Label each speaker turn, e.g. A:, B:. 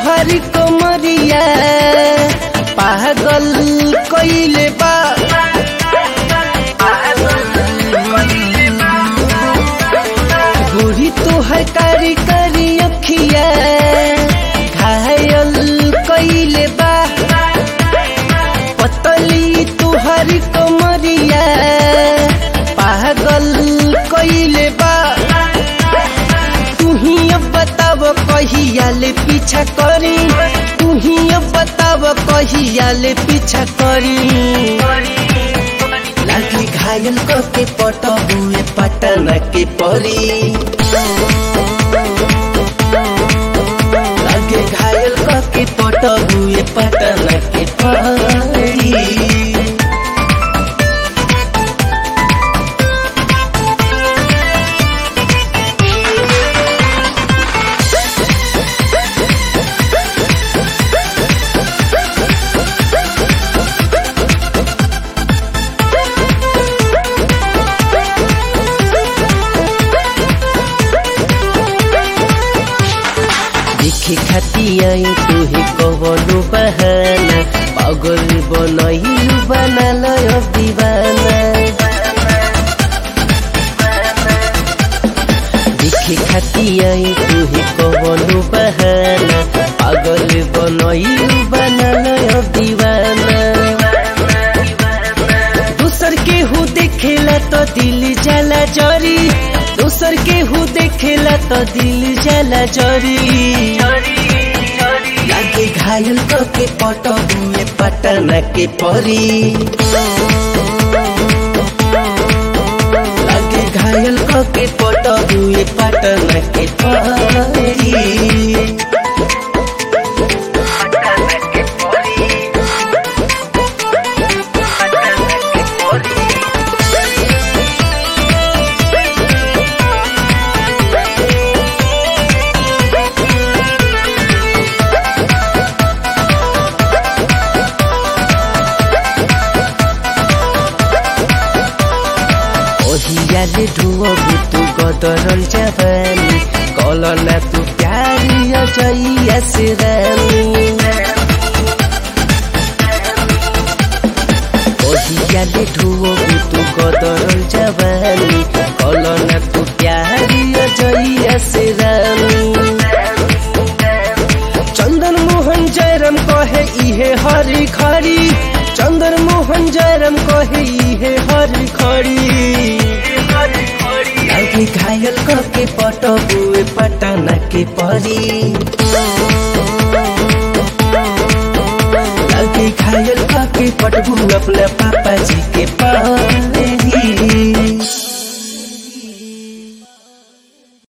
A: तुहरी कमरिया पागल कइले बा गोरी तुहर कारी कारी अखिया घायल कइले बा पतली तुहरी कमरिया पागल कइले बा तू ही अब बताव कहिया ले पीछा करी तू ही अब बताव कहिया ले पीछा करी लाठी घायल के पटबुए पटना के परी लागे घायल के पटबुए पटना के परी देखे खातिया तुहे कवनो बहाना पागल बनैलु बनाल अब दीवाना देखे खातिया तुहे कवनो बहाना पागल बनैलु बनाल अब दीवाना दूसर के हु देखेला तो दिल जाला जरी दूसर के हु देखेला तो दिल जाला जरी लागे घायल के पटबुए पटना के परी लागे घायल के पटबुए पटना के परी ओहियाले ढुअबु तू गदरल जवानी कलना तू प्यारी अजैया से रानी ओहियाले ढुअबु तू गदरल जवानी कलना तू प्यारी अजैया से रानी चंदन मोहन जयराम कहे इहे हरी खड़ी चंदन मोहन जयराम कहे इहे हरी खड़ी लागे घायल के पटबुए पटना के परी लागे घायल के पटबू अपना पापा जी के परी